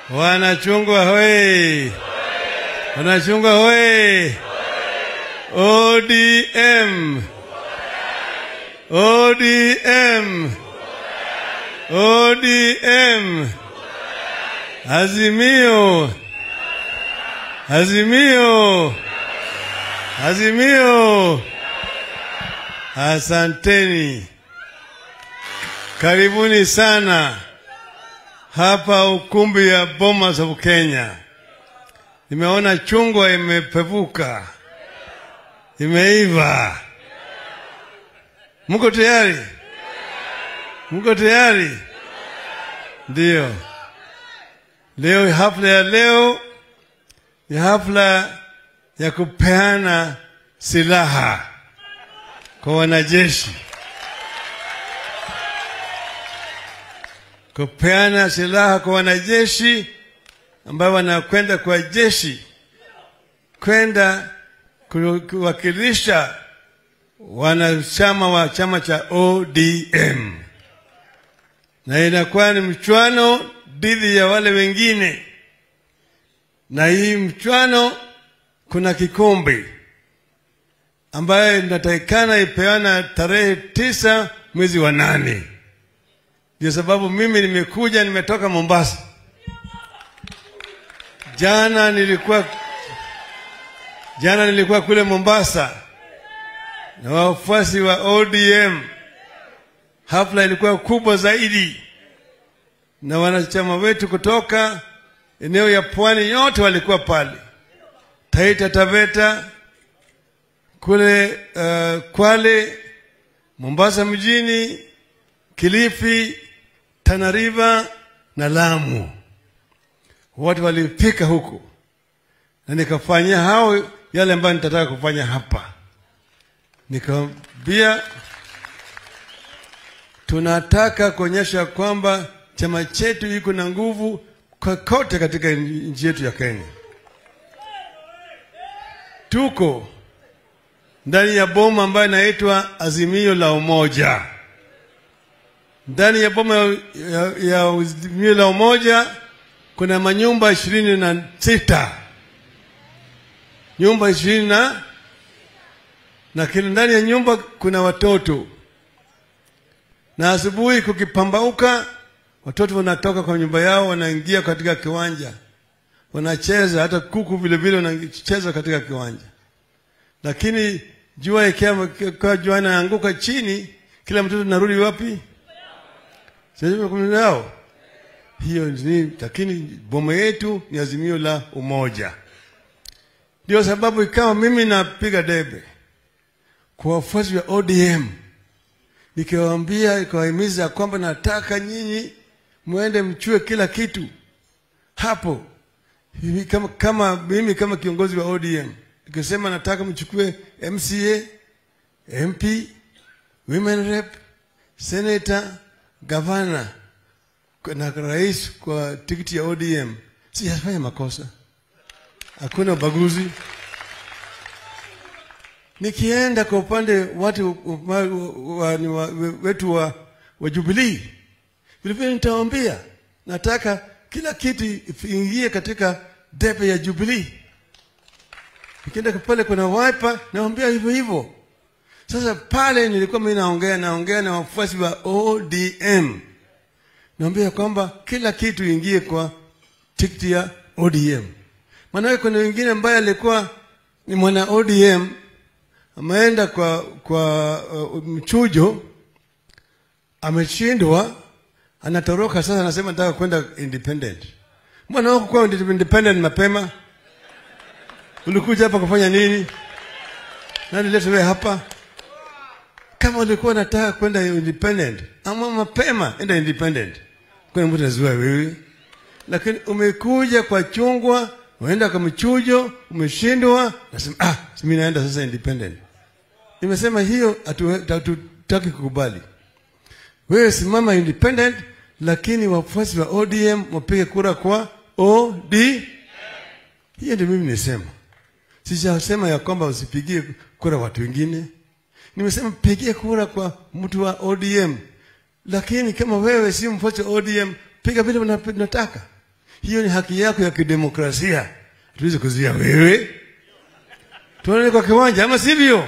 Wanachungwa hoye! Wanachungwa hoye! ODM! ODM! ODM! Azimio! Azimio! Azimio! Asanteni, karibuni sana hapa ukumbi ya Bomas of Kenya. Nimeona chungwa imepevuka, imeiva. Mko tayari? Mko tayari? Ndiyo. Leo hafla ya leo ni hafla ya kupeana silaha kwa wanajeshi, kupeana silaha kwa wanajeshi ambao wanakwenda kwa jeshi kwenda ku- kuwakilisha wanachama wa chama cha ODM, na inakuwa ni mchwano dhidi ya wale wengine, na hii mchwano kuna kikombe ambayo inatakikana ipeana tarehe tisa mwezi wa nane. Ndio sababu mimi nimekuja, nimetoka Mombasa. Jana nilikuwa jana nilikuwa kule Mombasa na wafuasi wa ODM. Hafla ilikuwa kubwa zaidi, na wanachama wetu kutoka eneo ya pwani yote walikuwa pale, Taita Taveta, kule uh, Kwale, Mombasa mjini, Kilifi, Tana River na Lamu. Watu walifika huku na nikafanyia hao yale ambayo nitataka kufanya hapa. Nikamwambia tunataka kuonyesha kwamba chama chetu iko na nguvu kokote katika nchi yetu ya Kenya. Tuko ndani ya boma ambayo inaitwa Azimio la Umoja. Ndani ya boma ya, ya, ya Azimio la Umoja kuna manyumba ishirini na sita nyumba ishirini na na kila ndani ya nyumba kuna watoto, na asubuhi kukipambauka, watoto wanatoka kwa nyumba yao wanaingia katika kiwanja, wanacheza. Hata kuku vile vile wanacheza katika kiwanja, lakini jua ikiwa ikiwa jua inaanguka chini, kila mtoto narudi wapi? Sasa kumi yao hiyo ni, lakini boma yetu ni azimio la umoja. Ndio sababu ikawa mimi napiga debe kwa wafuasi wa ODM nikiwaambia, ikawahimiza kwamba nataka nyinyi mwende mchue kila kitu hapo hivi, kama, kama mimi kama kiongozi wa ODM nikisema nataka mchukue MCA, MP, women rep, senator, gavana na rais kwa tikiti ya ODM, sijafanya makosa, hakuna ubaguzi. Nikienda kwa upande watu wa, wa, wa, wetu wa, wa Jubilee vilevile nitawaambia nataka kila kitu iingie katika debe ya Jubilee. Nikienda pale kuna Wiper nawaambia hivyo hivyo. Sasa pale nilikuwa mimi naongea naongea na wafuasi wa ODM naambia kwamba kila kitu ingie kwa tikiti ya ODM. Maanake kuna wengine ambaye alikuwa ni mwana ODM ameenda kwa kwa uh, mchujo, ameshindwa, anatoroka sasa, anasema nataka kwenda independent. Mbona wako kwa independent mapema? Ulikuja hapa kufanya nini? Nani leta wewe hapa? Kama ulikuwa unataka kwenda independent, ama mapema enda independent. Kwa mtu anazua wewe. Lakini umekuja kwa chungwa, unaenda kwa mchujo, umeshindwa, nasema ah, mimi naenda sasa independent. Nimesema hiyo hatutaki kukubali. Wewe simama independent, lakini wafuasi wa ODM wapige kura kwa OD. Hiyo ndio mimi nisema. Sijasema ya kwamba usipigie kura watu wengine. Nimesema pigie kura kwa mtu wa ODM, lakini kama wewe si mfuasi wa ODM, piga vile unataka. hiyo ni haki yako ya kidemokrasia. Hatuwezi kuzuia wewe. Tuonane kwa kiwanja, ama sivyo?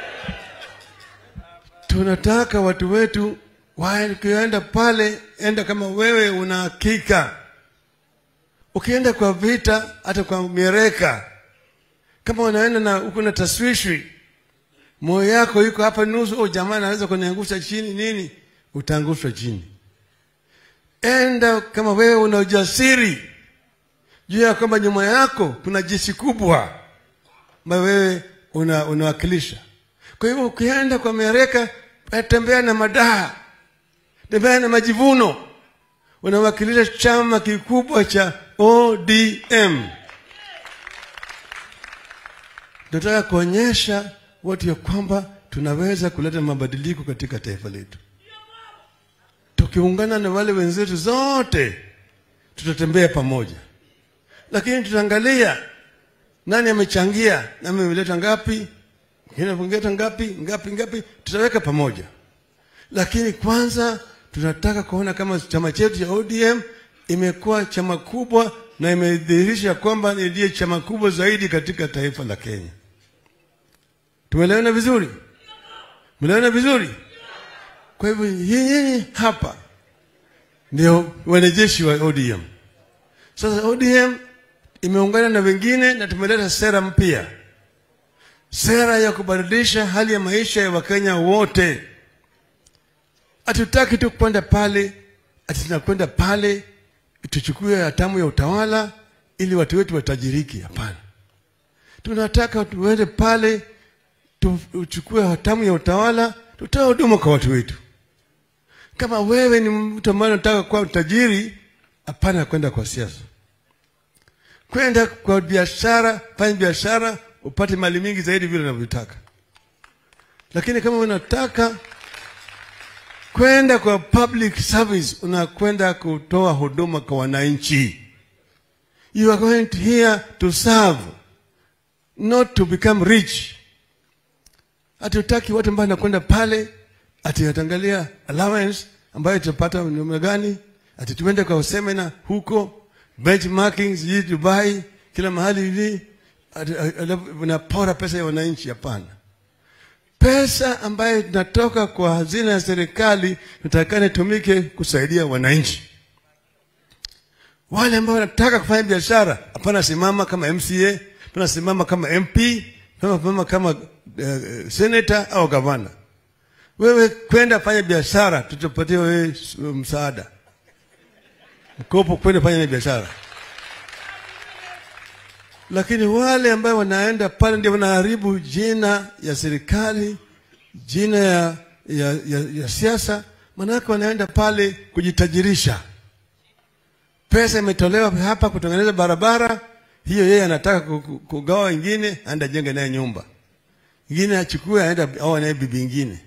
Tunataka watu wetu wakienda pale, enda kama wewe una hakika. Ukienda kwa vita, hata kwa mieleka, kama unaenda na uko na taswishwi, moyo yako yuko hapa nusu, oh, jamaa anaweza kuniangusha chini nini, utaangushwa chini. Enda kama wewe una ujasiri juu ya kwamba nyuma yako kuna jeshi kubwa ambayo wewe una, unawakilisha. Kwa hivyo ukienda kwa mieleka, tembea na madaha, tembea na majivuno. Unawakilisha chama kikubwa cha ODM. Tunataka kuonyesha watu ya kwamba tunaweza kuleta mabadiliko katika taifa letu. Tukiungana na wale wenzetu zote, tutatembea pamoja, lakini tutaangalia nani amechangia, nani ameleta ngapi, mwingine ameleta ngapi ngapi ngapi, tutaweka pamoja. Lakini kwanza tunataka kuona kama chama chetu cha ODM imekuwa chama kubwa na imedhihirisha kwamba ndiye chama kubwa zaidi katika taifa la Kenya. Tumeelewana vizuri? Tumeelewana vizuri? Kwa hivyo nyinyi hapa ndio wanajeshi wa ODM. Sasa ODM imeungana na wengine na tumeleta sera mpya, sera ya kubadilisha hali ya maisha ya Wakenya wote. Hatutaki tu kwenda pale ati tunakwenda pale tuchukue hatamu ya utawala ili watu wetu watajiriki. Hapana, tunataka tuende pale tuchukue hatamu ya utawala, tutoe huduma kwa watu wetu. Kama wewe ni mtu ambaye unataka kuwa tajiri, hapana kwenda kwa siasa, kwenda kwa biashara, fanya biashara upate mali mingi zaidi vile unavyotaka. Lakini kama unataka kwenda kwa public service, unakwenda kutoa huduma kwa wananchi. You are going here to serve, not to become rich. Hatutaki watu ambao wanakwenda pale ati watangalia allowance ambayo tutapata namna gani, ati tuende kwa semina huko benchmarking, sijui Dubai, kila mahali hivi, unapora pesa ya wananchi. Hapana, pesa ambayo inatoka kwa hazina ya serikali natakana itumike kusaidia wananchi. Wale ambao wanataka kufanya biashara, hapana simama kama MCA, hapana simama kama MP, hapana simama kama uh, senator au gavana. Wewe kwenda fanya biashara, tutapatia wewe msaada, mkopo kwenda fanya biashara. Lakini wale ambao wanaenda pale ndio wanaharibu jina ya serikali, jina ya, ya, ya, ya siasa, manake wanaenda pale kujitajirisha. Pesa imetolewa hapa kutengeneza barabara, hiyo yeye anataka kugawa wengine, aenda jenga naye nyumba ingine, achukue aenda au naye bibi ingine.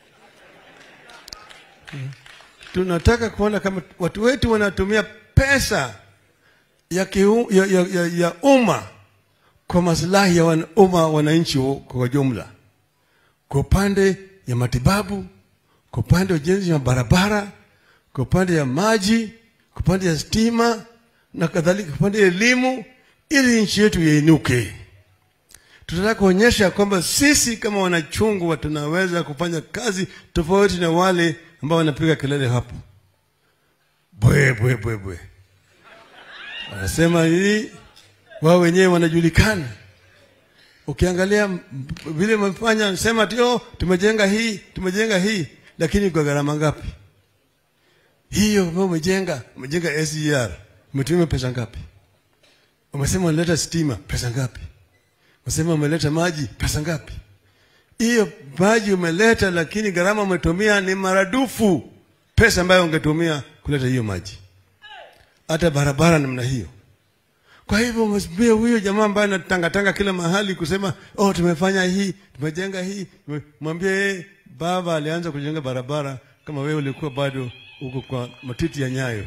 Tunataka kuona kama watu wetu wanatumia pesa ya, kiu, ya, ya, ya, ya umma kwa maslahi ya wan, umma wananchi kwa jumla, kwa upande ya matibabu, kwa upande wa ujenzi wa barabara, kwa upande ya maji, kwa upande ya stima na kadhalika, kwa upande ya elimu, ili nchi yetu iinuke. Tunataka kuonyesha kwamba sisi kama wanachungwa tunaweza kufanya kazi tofauti na wale ambao wanapiga kelele hapo bwe bwe bwe bwe wanasema hii wao wenyewe wanajulikana. Ukiangalia vile wamefanya, sema tio tumejenga hii tumejenga hii, lakini kwa gharama ngapi? Hiyo ambao umejenga umejenga SGR umetumia pesa ngapi? Umesema unaleta stima, pesa ngapi? Umesema umeleta maji, pesa ngapi? Hiyo maji umeleta, lakini gharama umetumia ni maradufu pesa ambayo ungetumia kuleta hiyo maji hata barabara namna hiyo. Kwa hivyo msibie huyo jamaa ambaye anatangatanga kila mahali kusema oh, tumefanya hii tumejenga hii, mwambie yeye baba alianza kujenga barabara kama wewe ulikuwa bado uko kwa matiti ya nyayo.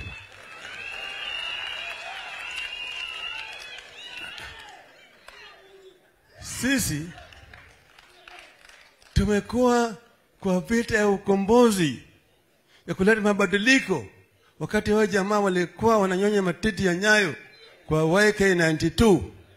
Sisi tumekuwa kwa vita ya ukombozi ya kuleta mabadiliko wakati wao jamaa walikuwa wananyonya matiti ya nyayo kwa YK92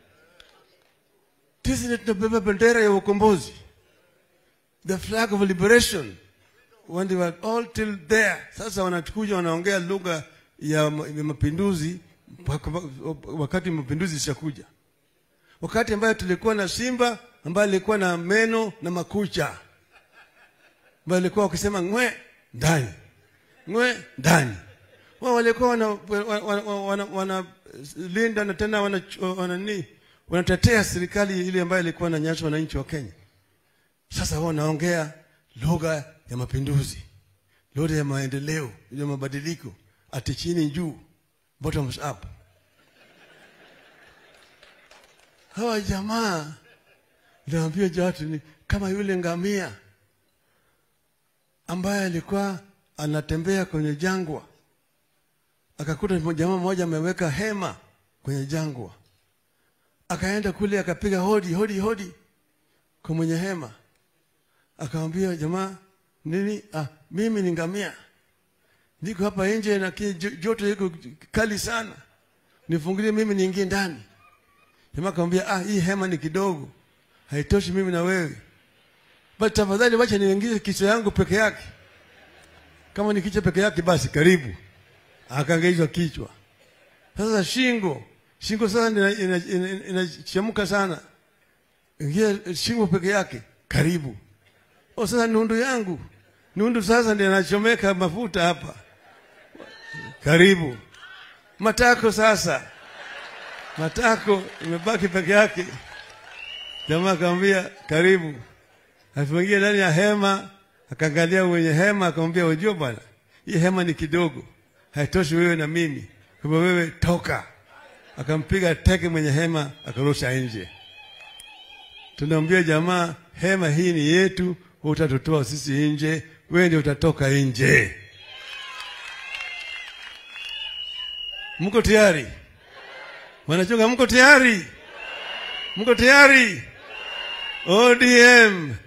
sisi ndio tunabeba bendera ya ukombozi the flag of liberation when they were all till there sasa wanakuja wanaongea lugha ya, ya mapinduzi wakati mapinduzi ishakuja wakati ambayo tulikuwa na simba ambaye alikuwa na meno na makucha ambayo alikuwa wakisema ngwe ndani ngwe ndani wao walikuwa wana, wana, wana, wana linda na tena wana, wana, wana, wanatetea serikali ile ambayo ilikuwa na nyasha wananchi wa Kenya. Sasa wao wanaongea lugha ya mapinduzi, lugha ya maendeleo, ya mabadiliko, ati chini juu, bottoms up. Hawa jamaa naambia watu ni kama yule ngamia ambaye alikuwa anatembea kwenye jangwa akakuta jamaa mmoja ameweka hema kwenye jangwa, akaenda kule akapiga hodi hodi hodi kwa mwenye hema, akamwambia jamaa, nini? Ah, mimi ni ngamia, niko hapa nje na joto iko kali sana, nifungulie mimi niingie ndani. Jamaa akamwambia, ah, hii hema ni kidogo, haitoshi mimi na wewe, basi tafadhali wacha niingize kichwa yangu peke yake. Kama ni kichwa peke yake, basi karibu akaangaizwa kichwa. Sasa shingo shingo sasa inachemka ina, ina sana, ingia shingo peke yake, karibu. O, sasa nundu yangu nundu sasa ndio anachomeka mafuta hapa, karibu. Matako sasa, matako imebaki peke yake. Jamaa akamwambia karibu, alipoingia ndani ya hema akaangalia mwenye hema akamwambia, unajua bwana, hii hema ni kidogo haitoshi wewe na mimi, kwa wewe toka. Akampiga teke mwenye hema akarusha nje. Tunamwambia jamaa, hema hii ni yetu, utatutoa sisi nje, wewe ndio utatoka nje. Mko tayari? Wanachunga, mko tayari? Mko tayari? ODM